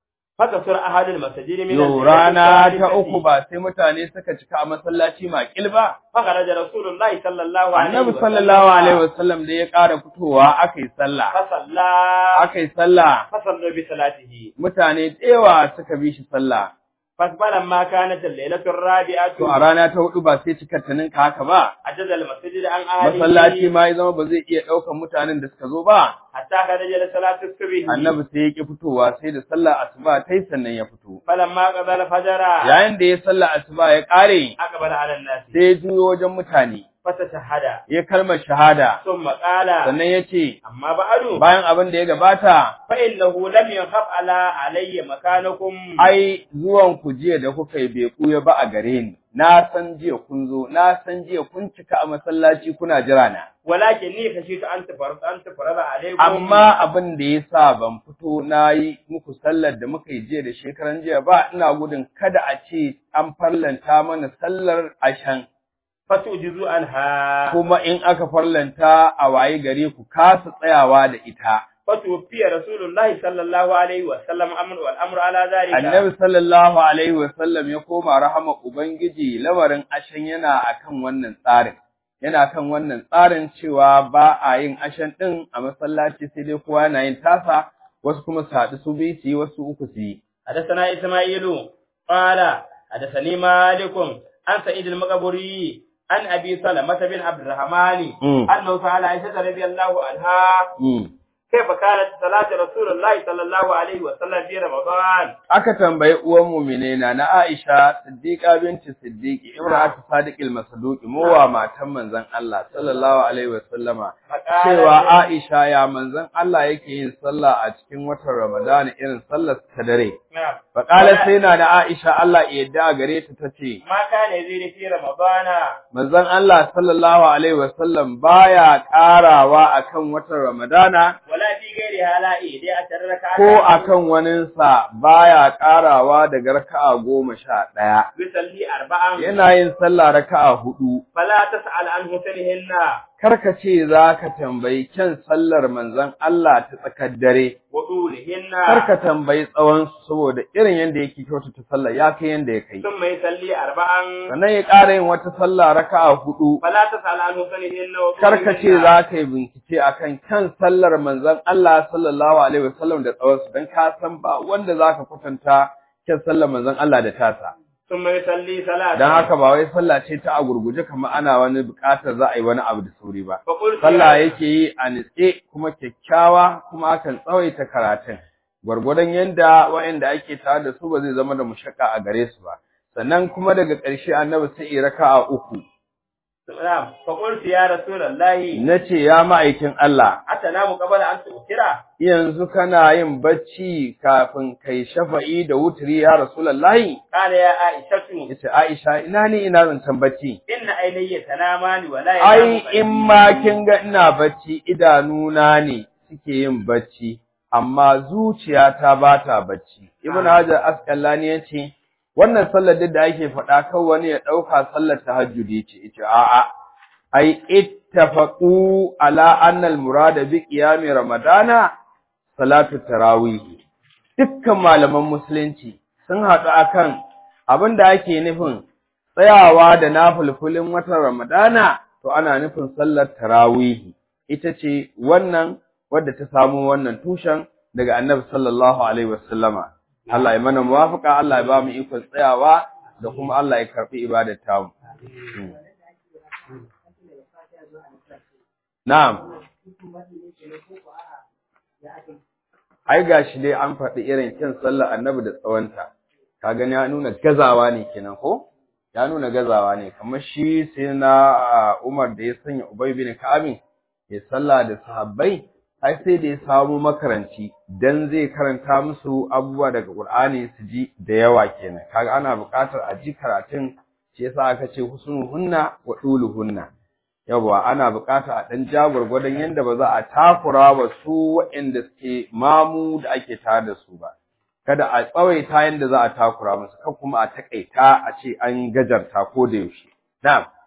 فكسر أحد المساجد من Yo الليلة rana ta الثالثة. uku ba sai mutane suka cika a masallaci makil ba فخرج رسول الله صلى الله عليه annabi وسلم sallallahu alaihi wasallam da ya ƙara fitowa aka yi sallah فصلى aka yi sallah فصلوا بصلاته mutane da yawa suka bi shi sallah فلما كانت الليلة الرابعة to a rana ta hudu ba sai cikar ta ninka haka ba عجز المسجد عن أهله masallaci ma ya zama ba zai iya ɗaukan mutanen da suka zo ba حتى خرج لصلاة الصبح annabi sai ya ki fitowa sai da sallar asuba ta yi sannan ya fito فلما قضى الفجر yayin da ya sallar asuba ya ƙare أقبل على الناس sai ya juyo wajen mutane فتشهد ya kalmar shahada ثم قال sannan ya ce أما بعد bayan abin da ya gabata فإنه لم يخف على علي مكانكم ai zuwan ku jiya da kuka yi bai kuya ba a gare ni na san jiya kun zo na san jiya kun cika a masallaci kuna jira na ولكني خشيت أن تفرض أن تفرض عليكم amma abin da ya sa ban fito na yi muku sallar da muka yi jiya da shekaran jiya ba ina gudun kada a ce an farlanta mana sallar ashan فتوجزوا عنها kuma in aka farlanta a waye gare ku kasa tsayawa da ita فتوفي رسول الله صلى الله عليه وسلم أمر والأمر على ذلك annabi sallallahu alaihi wasallam ya koma rahama ubangiji lamarin ashan yana akan wannan tsarin yana kan wannan tsarin cewa ba a yin ashan din a masallaci sai dai kowa yana yin tasa wasu kuma su haɗu su biyu su yi wasu uku su yi حدثنا إسماعيل قال حدثني مالك عن سعيد المقبري عن أبي سلمة بن عبد الرحمن Mm. أنه سأل عائشة رضي الله عنها Mm. كيف كانت صلاة رسول الله صلى الله عليه وسلم في رمضان aka tambayi uwan mu'mine na na Aisha Siddiqa binti Siddiqi Ibrahim Sadiqil Masduqi mowa matan manzon Allah sallallahu alaihi wasallama فقالت cewa Aisha ya manzon Allah yake yin sallah a cikin watan Ramadan irin sallar ta dare نعم Faƙala sai na da Aisha Allah ya yarda gare ta tace ما كان يزيد في رمضان manzon Allah sallallahu alaihi wasallam baya ƙarawa akan watan Ramadana ولا في غيرها لا إيدي أشر ركعة ko akan waninsa baya ƙarawa daga raka'a goma sha ɗaya يصلي أربعا yana yin sallah raka'a hudu فلا تسأل عن حسنهن karka ce za ka tambayi kyan sallar manzon Allah ta tsakar dare wa dulihinna karka tambayi tsawon su saboda irin yanda yake kyautata sallar ya kai yanda ya kai thumma yusalli arba'an sannan ya ƙara yin wata sallah raka'a hudu fala tasal an husanihinna wa karka ce tulihinna. za ka yi bincike akan kyan sallar manzon Allah sallallahu alaihi wasallam da tsawon su dan ka san ba wanda za ka kwatanta kyan sallar manzon Allah da tasa thumma yusalli salatan dan haka ba wai sallah ce ta a gurguje kamar ana wani buƙatar za a yi wani abu da sauri ba fa qultu sallah ya- yake yi a nitse kuma kyakkyawa kuma akan tsawaita karatun gwargwadon yanda waɗanda ake tare da su ba zai zama da mushakka a gare su ba sannan kuma daga ƙarshe annabi sai ya raka'a uku Na'am, fa qultu ya rasulullahi nace ya ma'aikin Allah atanamu qabla an tu'tira yanzu kana yin bacci kafin kai shafa'i da wutri ya rasulullahi qala ya aishatu yace Aisha ina ni ina zancan bacci inna aynayya tanamani wa la ai yanamu in ma kin ga ina bacci idanuna ne suke yin bacci amma zuciyata ba ta bacci ibn hajar asqalani yace wannan sallar duk da ake faɗa kan wani ya ɗauka sallar tahajjudi ce yace a'a ai ittafaqu ala anna al-murada bi qiyami ramadana salatu tarawih dukkan malaman musulunci sun haɗu akan abin da ake nufin tsayawa da nafulfulin watan Ramadana to ana nufin sallar tarawih ita ce wannan wadda ta samu wannan tushen daga Annabi sallallahu alaihi wasallama Allah ya mana muwafaqa Allah ya ba mu ikon tsayawa da kuma Allah ya karbi ibadar tamu na'am ai gashi dai an faɗi irin kyan sallar Annabi da tsawonta ka gani ya nuna gazawa ne kenan ko ya nuna gazawa ne kamar shi sai na Umar da ya sanya Ubay bin Ka'ab ya salla da sahabbai ai sai da ya samu makaranci dan zai karanta musu abubuwa daga Qur'ani su ji da yawa kenan kaga ana buƙatar a ji karatun shi yasa aka ce husnuhunna wa duluhunna yawa ana buƙatar a dan jagorgwadon yanda ba za a takura ba su waɗanda suke mamu da ake tare da su ba kada a tsawaita yanda za a takura musu kan kuma a takaita a ce an gajarta ko da yaushe na'am